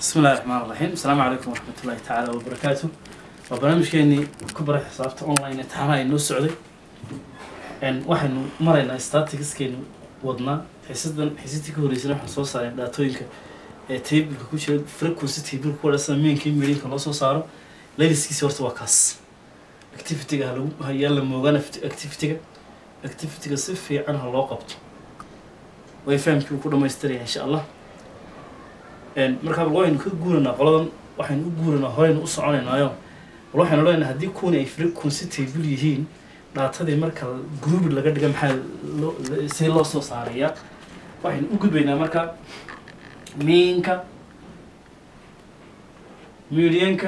بسم الله الرحمن الرحيم السلام عليكم ورحمة الله تعالى وبركاته وبرنامجكeenii ku bara xisaabta online ee taxanaha inoo socday n waxaynu maraynaa staticskeenu wadnaa xisadan xisadii ka horeysana waxaan soo saaray dhaatooyinka ee tableka ku jira frequency table ku wadhasa mainka in meelinka loo soo saaro layliskiisa horta waa kaas activityga halagu hayaa la moogaan activityga activityga si fiican ha loo qabto way fahamkii uu ku dhamaystiraya insha allah markaa bal waynu ka guuranaa qoladan waxaynu u guuranaa horeynu u soconaynaayo bal waxaynu leenahay haddii kuwani ay frequency table yihiin dhaatadii marka group laga dhiga maxaa loo see loo soo saarayaa waxaynu u gudbaynaa marka meanka medianka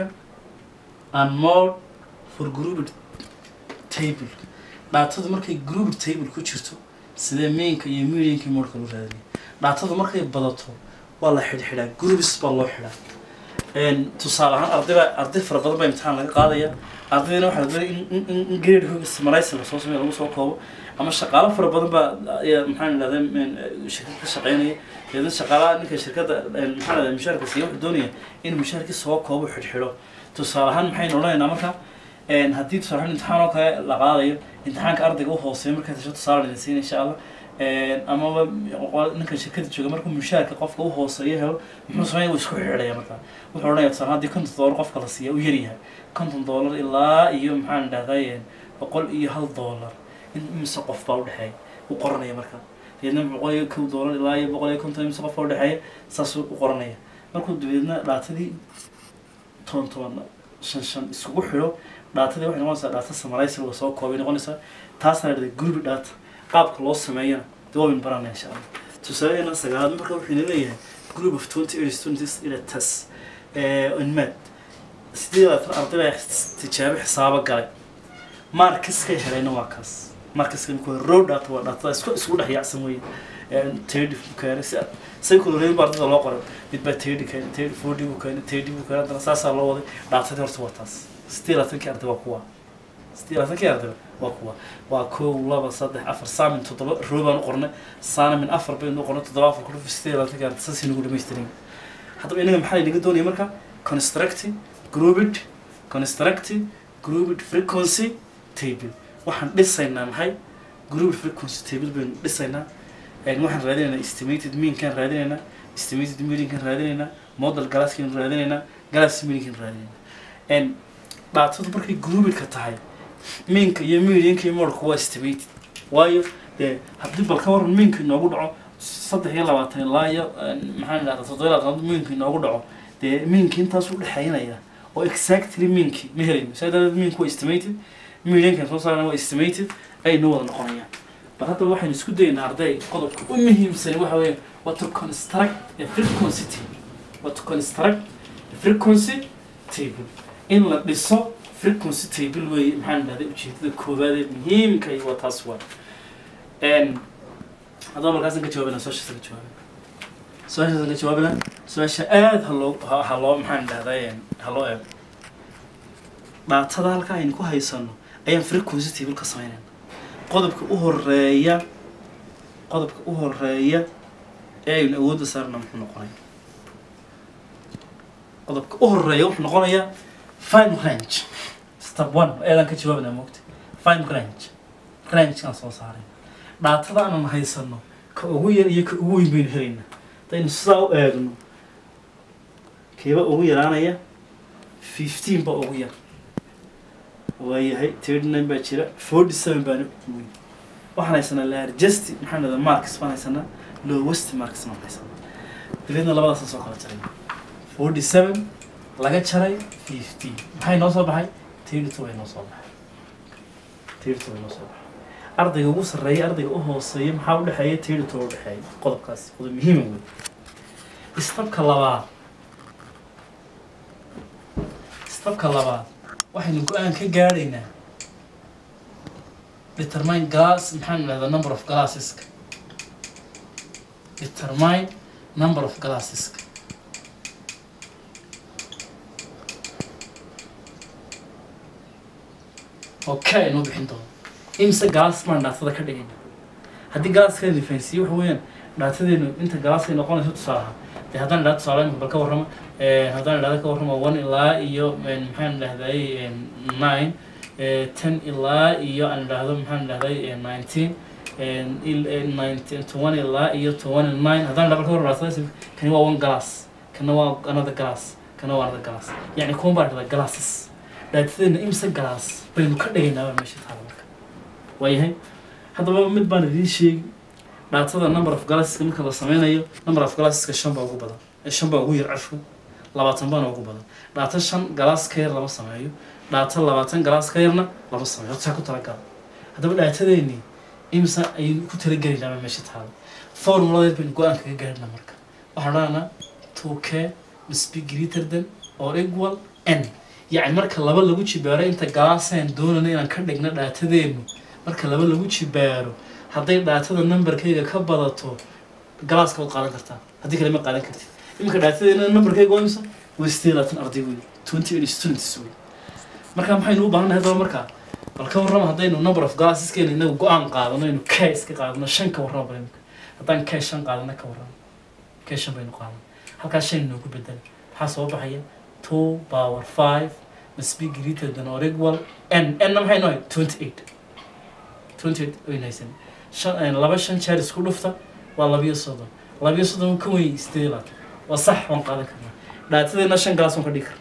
and mode for grouped table dhaatadu markay grouped table ku jirto sidee meanka iyo medianka iyo modeka loo raadinaya dhaatadu markay badato waa la xidhxidhaa groups baa loo xidhaa tusaale ahaan ardayba arday fara badan baa imtixaan laga qaadaya ardaydana waxaa la doonaya in in in grade hooga samaraysi lasoo sameeyo lagu soo koobo ama shaqaalo fara badan baa ayaa maxaan idhahdaa shirkad ka shaqeynaya deedna shaqaalaha ninka shirkadda maxaan idhahdaa mushaarka siiya wuxuu doonaya in mushaarkii soo koobo xidhxidho tusaale ahaan maxaynu odhanaynaa marka haddii tusaale ahaan imtixaan oo kale la qaadayo imtixaanka ardayga u hooseeyo markaa tasho tusaale idin siin insha allah amaba ninka shirkada jooga markuu mushaarka qofka u hooseeyo helo muxuu sameeya wuu isku xidhaya markaa wuxuu odhanaya tusaale haddii konton doolar qofka la siiya u yaryahay konton doolar ilaa iyo maxaan idhahday boqol iyo hal doolar in imise qof baa udhexeeya u qoranaya markaa deedna boqol iyo kow doolar ilaa iyo boqol iyo konton imise qof baa udhexeeya saasuu u qoranaya markuu dabeedna dhaatadii toban toban shan shan isugu xidho dhaatadii waxay noqonaysaa dhaata samaraysi laga soo koobay noqonaysaa taasna dhahday group data qaabka loo sameeyana dee waa min baranaya insha allah tusaaleena sagaalaad marka wuxuu ina leeyahay group of twenty eight students in a test in math sideed labaatan arday baa tijaabo xisaabo galay markiskay helayna waa kaas markiska imika row data waa dhatada isku isku dhex yaacsan weye tirty buu keenay si say kuloleyay baa ardada loo qoray mid baa tirty keenay tirty forty buu keenay tirty buu keenay haddana saasaa loo waday dhaatadii horta waa taas sideed labaatankii arday waa kuwa sideed labaatankii arday waa kuwa waa kow laba saddex afar saamin toddoba row baan u qornay saanamin afar baynu u qornay toddoba afar kudhuf sideed labaatankii arday saas inagu dhamaystirin haddaba inaga maxaa inaga doonaya marka constructive grouped constructive grouped frequency table waxaan dhisaynaa maxay grouped frequency table baynu dhisaynaa waxaan raadinaynaa estimated meankaan raadinaynaa estimated mediankaan raadinaynaa model galaskaan raadinaynaa galas mediankaan raadinaynaa dhaatadu markay groupedka tahay meanka iyo medianka iyo modelka waa estimated waayo dee haddii bal ka waran meanka inoogu dhaco saddex iyo labaatan ilaa iyo maxaan idhahdaa toddoba iyo labaatan meanka inoogu dhaco dee meanka intaas u dhexeynaya oo exactly meanki ma helayno saa daraadeed meanku waa estimated mediankan soo saarana waa estimated ay noo wada noqonayaan bal hadda waxaynu isku dayaynaa arday qodobka u muhiimsani waxa weeye waa to construct a frequency table waa to construct a frequency table in la dhiso frequency table weeye maxaan idhahday ujeedada koowaad ee muhiimka iyo waa taas waa haddaba markaasaan ka jawaabina su-aashaasaan ka jawaabina su-aashaasaan ka jawaabina su-aasha aada ha loo ha loo maxaan idhahday ha loo eego dhaatada halka aynu ku haysano ayaan frequency table ka sameynayna qodobka u horeeya qodobka u horeeya ee aynu awoodda saarna muxuu noqonaya qodobka u horeeya wuxuu noqonayaa fine range step one eedaan ka jawaabinaa moogta fine range rangekaan soo saaray dhaatada aanan haysano ka ugu yar iyo ka ugu weyn baynu helaynaa hadaynu sidaa u eegno keeba ugu yaraanaya fifteen baa ugu yar waayahay thirty nine baa jira forty seven baana ugu weyn waxaan haysanaa largest maxaan dhahdaa marks baan haysanaa lowest marks baan haysanaa dabeedna labadaas soo kala jaray forty seven laga jaray fifteen maxay noo soo baxay thirty two bay noo soo baxay thirty two bay noo soo baxay ardayga ugu sarreeya ardayga u hooseeya maxaa udhexeeya thirty two udhexeeya qodobkaas qodob muhiima wey istabka labaad istabka labaad waxaynu go-aan ka gaadhaynaa determine glass maxaan idhahdaa number of glasseska determine number of glasseska okay inuu bixin doono imse glass baan dhaatada ka dhigayna haddii glasska la fahansiiye waxa weeyaan dhaatadeenu inta galaaskay noqonayso tusaalaha dee haddaan idhahdo tusaale imika bal ka warrama Eh, haddaan idhahdo ka warrama one ilaa iyo eh, maxaan idhahday nine eh, ten ilaa iyo aan idhahdo maxaan idhahday nineteen twenty ilaa iyo twenty nine haddaan idhahdo ka warrama dhaatada kani waa one glass kana waa another glass kana waa another glass yacni kuwan baa dhahda glasses dhaatadeena imse glass baynu ka dhigaynaa meesha taala marka waayahay haddaba mid baan idiin sheegi dhaatada number of glasseska marka la sameynayo number of glasseska shan baa ugu badan Eh, shan baa ugu yar cashku labaatan baana ugu badan dhaata shan galaas ka yar lama sameeyo dhaata labaatan galaas ka yarna lama sameeyo horta ku talagala haddaba dhaatadeeni imsa ayaynu ku talagelaynaa baa meesha taala formuladeed baynu go-aan kaga gaarina marka waxaan odhanaa two k must be greater than or equal n yacni marka laba lagu jibaaro inta galaasaan doonana inaan ka dhigno dhaatadeenu marka laba lagu jibaaro hadday dhaatada numberkayga ka badato galaaska waad qaadan kartaa haddii kale ma qaadan kartid iminka dhaatadeena numberkayga waa imisa waa sideed iyo labaatan arday wey twenty eight students wey marka maxaynu u baahannahay haddaba markaa bal ka warrama haddaynu number of galasseskeena inagu go-aan qaadano aynu k iska qaadano shan ka warrama bal imika haddaan k shan qaadana ka warrama k shan baynu qaadana halkaas shan inoogu bedel maxaa soo baxaya two power five must be greater than or equal n n maxay noohay twenty eight twenty eight wayn haysan shan laba shan jeer isku dhufta waa labiyo soddon labiyo soddon ka weyn sideed iyo labaatan waa sax waan qaadan karnaa dhaatadeena shan galaas waan ka dhigi karna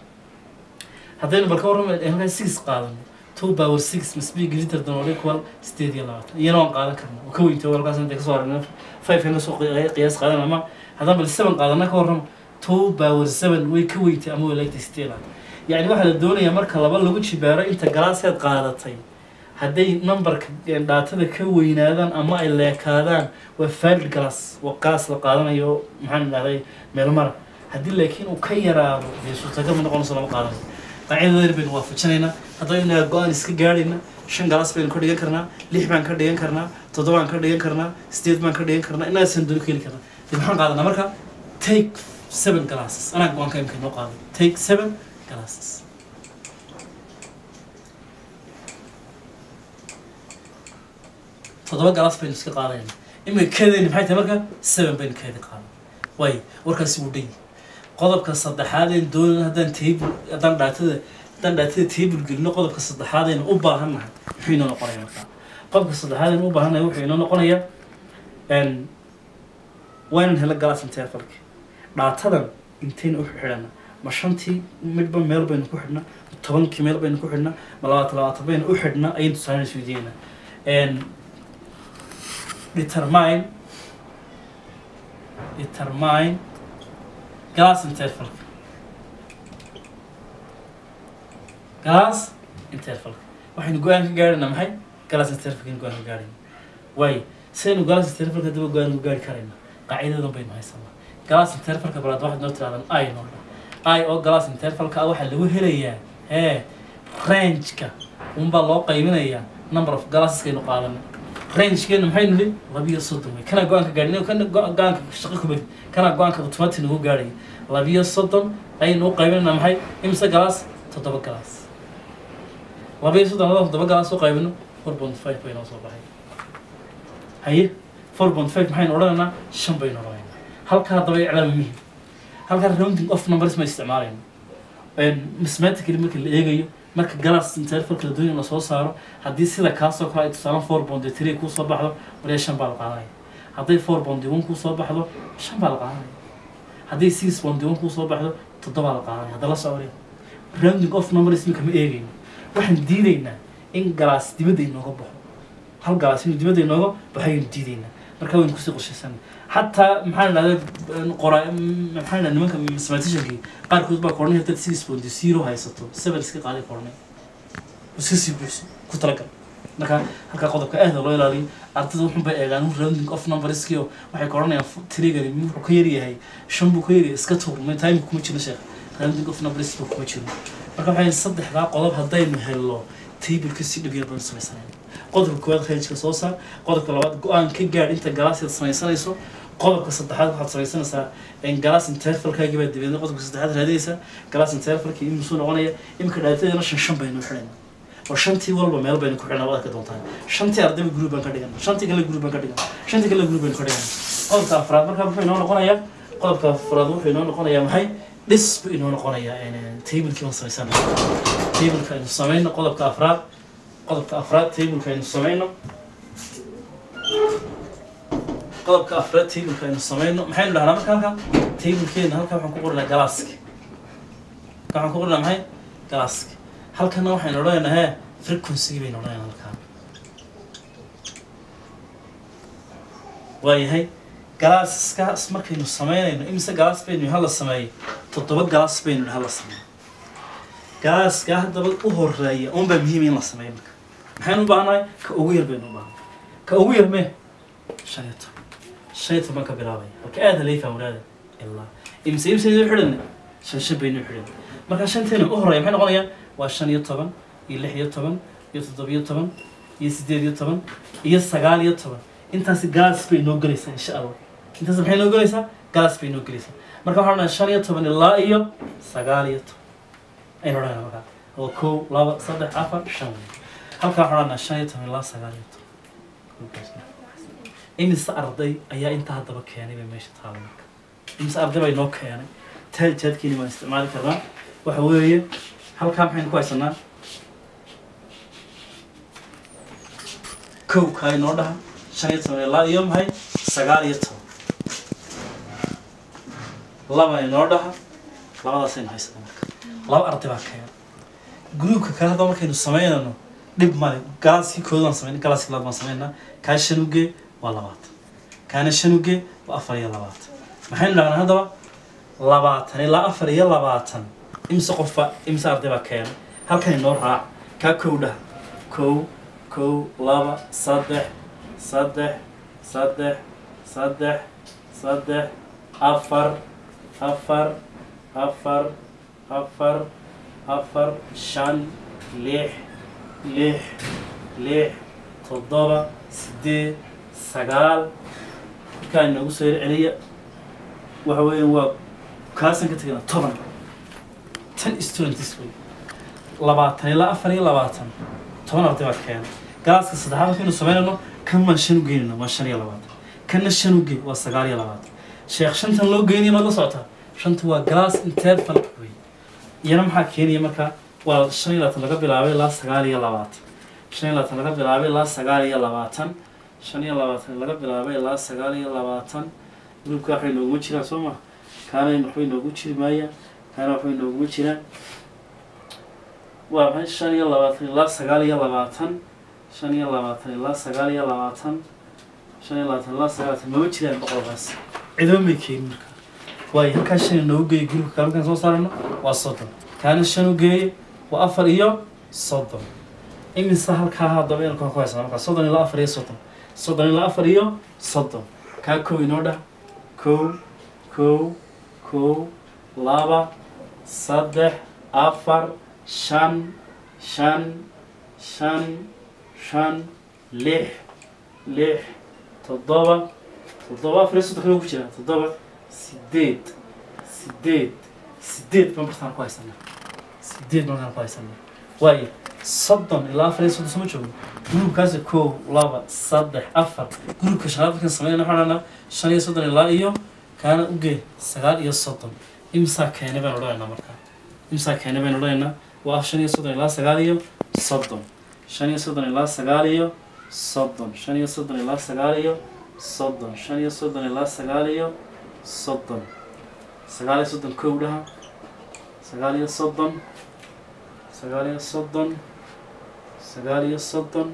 haddaynu bal ka warrama halkaa six qaadano two power six must be greater than or equal sideed iyo labaatan iyana waan qaadan karnaa oo ka weynta walkaas intay kasoo aragna five kana soo qi- qiyaas qaadan ama haddaan bal seven qaadana ka warrama two power seven way ka weyntay ama way leegtay sideed iyo labaatan yacni waxaa la doonayaa marka laba lagu jibaaro inta galaaseed qaadatay hadday numberka dhaatada ka weynaadaan ama ay leekaadaan waa valid glass waa glass la qaadanayo maxaan idhahday meel mara haddii laakiin uu ka yaraado dee suurtagal ma noqonayso lama qaadanayo qaacidadeer baynu waafajinaynaa haddaynu go-aan iska gaadhayna shan galaas baynu ka dhigan karnaa lix baan ka dhigan karnaa toddobaan ka dhigan karnaa sideed baan ka dhigan karnaa inaasaan dooni ka heli karnaa dee maxaan qaadanaa marka take seven glasses anaa go-aanka imka inoo qaaday take seven glasses toddoba galaas baynu iska qaadayna imika keedayni maxay tahay marka seven baynu keedi qaadan waayo warkaasi wuu dhan yahay qodobka saddexaad een doonan haddaan table haddaan dhaatada haddaan dhaatada table gelino qodobka saddexaad aynu u baahannahay muxuu inoo noqonaya markaa qodobka saddexaad aynu u baahannahay wuxuu inoo noqonayaa n waa inaan helo galaas intervalki dhaatadan intayna u xidhana ma shantii midba meel baynu ku xidhnaa ma tobankii meel baynu ku xidhnaa ma labaatan labaatan baynu u xidhnaa ayaynu tusaale isweydiinayna n determine determine glass intervalka glass intervalka waxaynu go-aan ka gaarhaynaa maxay glass intervalka aynu go-aan ka gaarhayna waayo sidaynu glass intervalka daba go-aan ku gaari karayna qaacidadan baynu haysanaa glass intervalka balaad waxaad noo tirahdaan i noo dhan i oo glass intervalka ah waxaa lagu helayaa hee rangeka unbaa loo qaybinayaa number of glasseska qaadanay rangekeena maxaynu nihi labiyo soddon wey kana go-aanka gaadhin kana go-aanka shaqo kumadi kana go-aanka automatic nagu gaadhaya labiyo soddon ayaynu u qaybinayna maxay imse galaas toddoba galaas labiyo soddon haddaan toddoba galaas u qaybino four point five bay noo soo baxay haye four point five maxaynu odhanaynaa shan baynu odhanaynaa halkaa haddaba iclaam muhim halkaa rounding of numbers ma isticmaalayno mathematically marka la eegayo marka galas intervalka la doonayo in lasoo saaro haddii sida kaasoo kale ay tusaale four bondi three kuu soo baxdo waliya shan baa la qaadanaya hadday four bondi one kuu soo baxdo shan baa la qaadanaya hadday six bondi one kuu soo baxdo toddobaa la qaadanaya hadda la socoriya rounding of numbers imika ma eegayno waxaan diidaynaa in galaas dibadda inooga baxo hal galaas inuu dibadda inooga baxo ayaynu diidaynaa marka waynu kusii qorshaysanay xataa maxaan idhahda qora maxaan idhahda nimanka mathematiciankii qaarkood baa koranaya dad six point zero haysato seven iska qaaday koranay iska sii buuxso ku talagal marka halkaa qodobka aada loo ilaaliyo ardayda wuxun bay eegaan rounding of numberskii oo waxay koranayaan trigari wuxuu ka yaryahay shan buu ka yaryahay iska tuur ma time kuma jiro sheekh rounding of numbers buu kuma jiro marka waxay saddexdaa qodob haddaynu helno tableka si dhib yar baynu samaysanayna qodobka koowaad rangeka soo saar qodobka labaad go-aan ka gaadh inta galaaseed samaysanayso qodobka saddexaad waxaad samaysanaysaa galaas intervalkaagii baa dabeedna qodobka saddexaad raadinaysaa galaas intervalka imusuu noqonaya imika dhaatadeena shan shan baynu xidhayna oo shantii walba meel baynu ku xidhnaa waad arki doontaan shantii ardayba group baan ka dhigana shantii kale group baan ka dhigana shantii kale group baynu ka dhigana qodobka afraad markaa muxuu inoo noqonayaa qodobka afraad wuxuu inoo noqonayaa maxay dhis buu inoo noqonayaa tablekii baan samaysana tableka aynu samayno qodobka afraad qodobka afraad tableka aynu samayno qodobka afraad tableka aynu samayno maxaynu dhahnaa marka halka tablekeena halkaa waxaan ku qorinaa galaaski halkaa waxaan ku qorinaa maxay galaaski halkana waxaynu odhanaynaa hee frequency baynu odhanaynaa halkaa waayahay galaaskaas markaynu samaynayno imise galaas baynu hala sameeyey toddoba galaas baynu hala sameeyo galaaska haddaba u horeeya unbaa muhiim in la sameeyo marka maxaynu u baahannahay ka ugu yar baynu u baahanay ka ugu yar mee shan iyo toban shan iyo toban ka bilaabaya halka aada halay fahmuraada ilaa imise imseedu xidhan shan shan baynu xidhan marka shanteena u horeeya maxay noqonayaan waa shan iyo toban iyo lix iyo toban iyo toddobiyo toban iyo siddeed iyo toban iyo sagaal iyo toban intaasi galas bay noo gelaysaa insha allah intaas maxay noo gelaysaa galas bay noo gelaysaa marka waxaan odhanaa shan iyo toban ilaa iyo sagaal iyo toban aynu odhanaa markaa oo kow laba saddex afar shan wey halkaa waxaan odhanaa shan iyo toban ilaa sagaal iyo toban imise arday ayaa intaa haddaba keenay bay meesha taala marka imise arday bay noo keenay taaljaadkeeni waan isticmaali karnaa waxa weeye halkaa maxaynu ku haysanaa kow kaa inoo dhaha shan iyo toban ilaa iyo maxay sagaal iyo toban laba inoo dhaha labadaasaynu haysanaa marka laba arday baa keena gruubka kale haddaba markaynu samaynayno dhib male galaaskii kood baan samayn galaaskii labaad baan samaynaa kaa shan uge waa labaatan kaana shan uge waa afar iyo labaatan maxaynu dhahnaa haddaba labaatan ilaa afar iyo labaatan imise qofba imise arday baa keena halkan inoo raac kaa kow dhaha kow kow laba saddex saddex saddex saddex saddex afar afar afar afar afar shan lix lix lix toddoba sideed sagaal markaa inoogu soo yar celiya waxa weeye waa kaasan ka tegana toban tan students wey labaatan ilaa afar iyo labaatan toban arday baa keena galaaska saddexaad markaynu samaynayno kan baan shan u geynayna waa shan iyo labaatan kanna shan u gey waa sagaal iyo labaatan sheekh shantan loo geynaya maad la socotaa shanta waa galaas interval wey iyana maxaa keenaya marka waa shan iyo labaatan laga bilaabay ilaa sagaal iyo labaatan shan iyo labaatan laga bilaabay ilaa sagaal iyo labaatan shan iyo labaatan laga bilaabay ilaa sagaal iyo labaatan gruubka waxay nooguma jiraan soo ma kaana waxbay noogu jiri maayaan kaana waxbay nooguma jiraan waa maxay shan iyo labaatan ilaa sagaal iyo labaatan shan iyo labaatan ilaa sagaal iyo labaatan shan iyo labaatan ilaa sagaal labaatan mama jiraan boqolkaas cidoon bay keenin marka waayo halkaa shan inoogu geeya gruubka kale markaan soo saarayno waa soddon kaana shan u geeye waa afar iyo soddon imise halkaa haddaba inalkaan ku haysana markaa soddon ilaa afar iyo soddon soddon ilaa afar iyo soddon kaa kow inoo dhah kow kow kow laba saddex afar shan shan shan shan lix lix toddoba toddoba afar iyo soddon kale ku jira toddoba sideed sideed sideed baan bartaan ku haysanaa sideed markaan ku haysanaa waayo soddon ilaa afar iyo soddon soo ma joogo gruubkaasi kow laba saddex afar gruubka shanaad markaan sameynayna waxaan odhanaa shan iyo soddon ilaa iyo kaana ugee sagaal iyo soddon imsaa keenay baan odhanaynaa markaa imsaa keenay baan odhanaynaa waa shan iyo soddon ilaa sagaal iyo soddon shan iyo soddon ilaa sagaal iyo soddon shan iyo soddon ilaa sagaal iyo soddon shan iyo soddon ilaa sagaal iyo soddon sagaal iyo soddon kow dhaha sagaal iyo soddon sagaal iyo soddon sagaal iyo soddon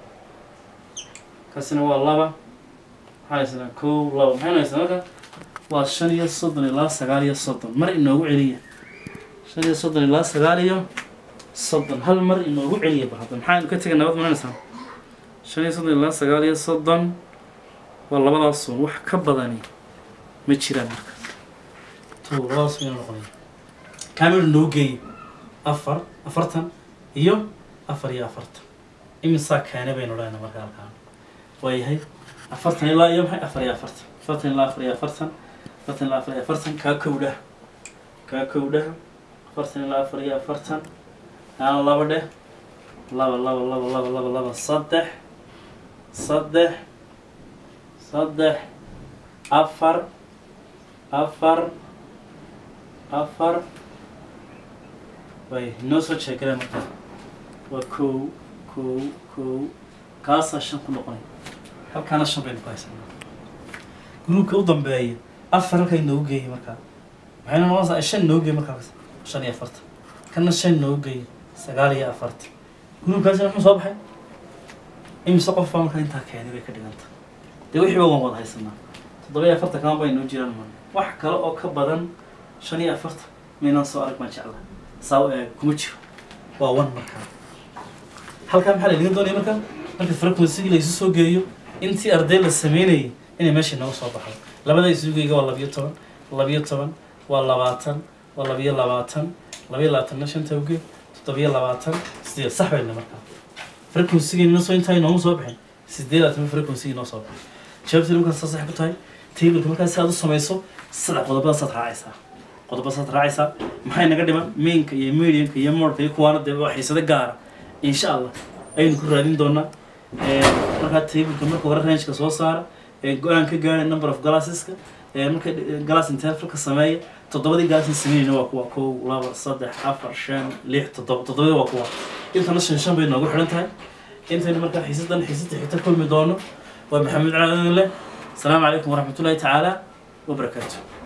kaasina waa laba maxaan haysanaa kow laba maxaynu haysanaa marka waa shan iyo soddon ilaa sagaal iyo soddon mar inoogu celiya shan iyo soddon ilaa sagaal iyo soddon hal mar inoogu celiya ba hadda maxaynu ka tegay nabad manaysaa shan iyo soddon ilaa sagaal iyo soddon waa labadaas sun wax ka badani ma jiraan marka to labadaas mayna noqonaya kaamil noo geeyey afar afartan iyo afar iyo afartan imisaa keene baynu odhanayna marka halkaan waayahay afartan ilaa iyo maxay afar iyo afartan afartan ilaa afar iyo afartan afartan ilaa afar iyo afartan kaa kowdhaha kaa kowdhaha afartan ilaa afar iyo afartan aan laba dheh laba laba laba laba laba laba saddex saddex saddex afar afar afar way noo soo sheekale marka waa kow kow kow kaasaa shan ku noqonay halkaana shan baynu ku haysanaa gruubka u dambeeya afar halkay noogu geeyay markaa maxayna noqonaysaa shan noogu geeyay markaa shan iyo afartan kana shan noogu geeyay sagaal iyo afartan gruubkaasina muxuu soo baxay imise qof baa markaa intaa keenay bay ka dhiganta dee wixii ba waan wada haysanaa toddoba iyo afartan kama bay noo jiraan man wax kale oo ka badan shan iyo afartan maynaan soo arag baan jeclaa saa u eeg kuma jiro waa one markaa halkaa maxaa la dhigan doonaya marka marka frequency la isu soo geeyo intii arday la sameynayay inay meesha nooga soo baxdo labada isugeyga waa labiyo toban labiyo toban waa labaatan waa labiyo labaatan labiyo labaatanna shanta uge toddobiyo labaatan sideed sax bayna markaa frequency noo soo intaa nooma soo bixin sideed labaatan frequency noo soo bixin jawaabtii markaa saa sax ku tahay tableka markaa si aad u samayso saddex qodobada saad raacaysaa qodobada saad raacaysaa maxay naga dhiman mainka iyo medianka iyo modka iyo kuwaana dee waa xiisado gaara insha allah ayaynu ku raadin doonaa markaa tableka marka hore rangeka soo saara go-aan ka gaara number of glasseska marka glass intervalka sameeya toddobadii glassin sameynayna waa kuwa kow laba saddex afar shan lix toddoba toddobadii waa kuwa intana shan shan bay noogu xidhan tahay intaynu markaa xiisadan xiisada xigta kulmi doono waa maxamed calaadin leh asalaamu calaykum waraxmatullaahi tacaala wabarakaatu